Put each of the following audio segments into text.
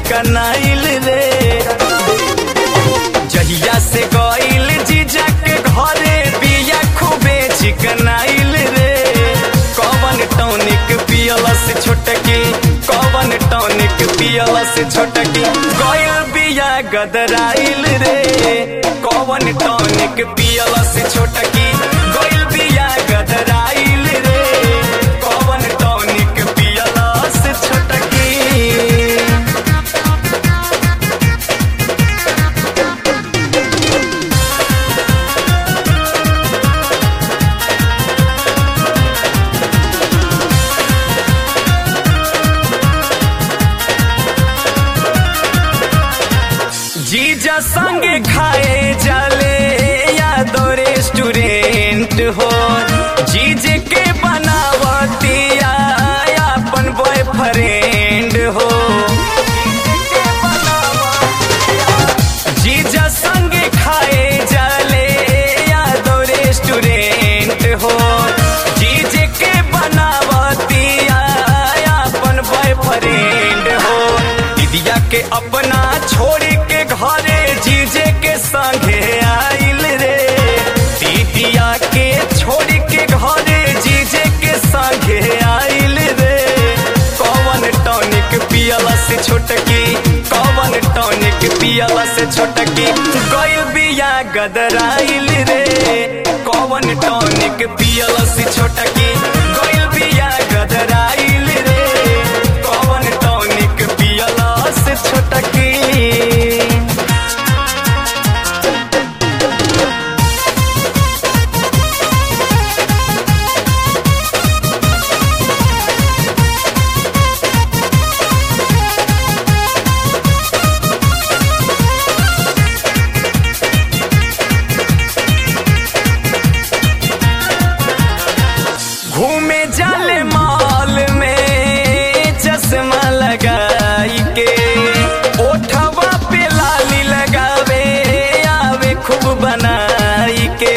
चिकनाइल रे जहिया से गइल जीजा के घरे बिया खूबे चिकनाइल रे कवन टॉनिक पियला से छोटकी कवन टॉनिक पियला से छोटकी गइल बिया गदराइल रे कवन टॉनिक पियला से छोटकी गइल बिया गदराइल रे कवन टॉनिक पियला से छोटकी जीजा संगे खाए जाले यादो रेस्टोरेंट हो जीजे के बनावतिया अपन बॉयफ्रेंड हो जीजा संगे खाए जाले यादो रेस्टोरेंट हो जीजे के बनावतिया अपन बॉयफ्रेंड हो दीदिया के अपना छोड़ के घरे जीजे के संगे आइल रे दीदिया के छोड़ के घरे जीजे के संगे आइल रे कौन टॉनिक पियला से छोटकी कौन टॉनिक पियला से छोटकी गइल बिया गदराइल रे कौन टॉनिक पियला से छोटकी गइल बिया गदराइल रे कौन टॉनिक पियला से छोटकी घूमे जाले मॉल में चश्मा लगाई के ओठवा पे लाली लगावे आवे खूब बनाई के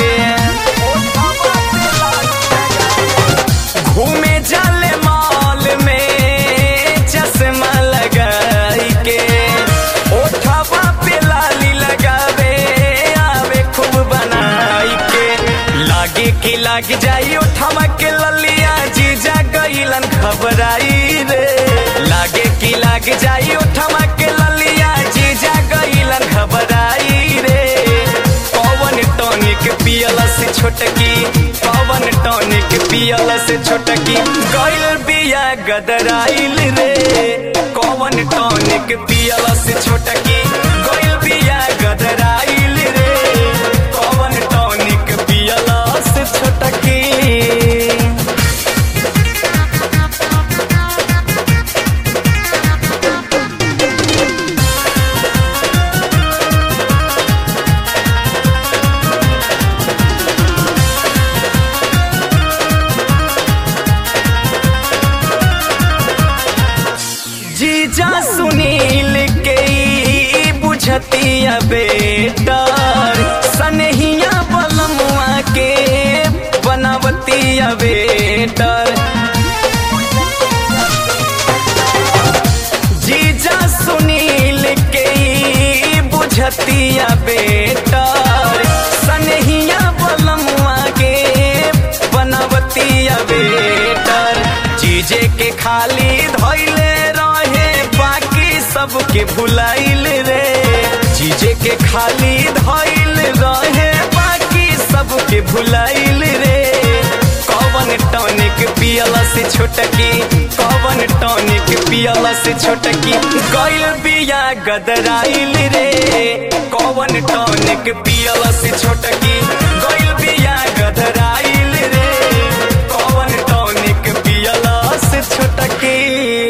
घूमे जाले मॉल में चश्मा लगाई के ओठवा पे लाली लगावे आवे खूब बनाई के लागे कि लाग जाई ओठवा के ललिया जीजा गईलन घबराई रे लागे कि लाग जाई ओठवा के ललिया जीजा गईलन घबराई रे पवन टॉनिक पियला से छोटकी पवन टॉनिक पियला से छोटकी गइल बिया गदराइल रे कौन टॉनिक पियला से छोटकी गइल बिया गदराइल रे कौन टॉनिक पियला से छोटकी जीजा सुनील के ई बुझतिया बेटर सनहिया बलमुआ के बनावतिया बेटर जीजा सुनील के ई बुझतिया बेटर सनहिया बलमुआ के बनावतिया बेटर जीजे के खाली धैले रहे बाकी सबके भुलाइल रे जीजे के खाली धैल रहे बाकी सबके भुलाइल रे कौन टॉनिक पियला से छोटकी कौन टॉनिक पियला से छोटकी गइल बिया गदराइल रे कौन टॉनिक पियला से छोटकी गइल बिया गदराइल रे कौन टॉनिक पियला से छोटकी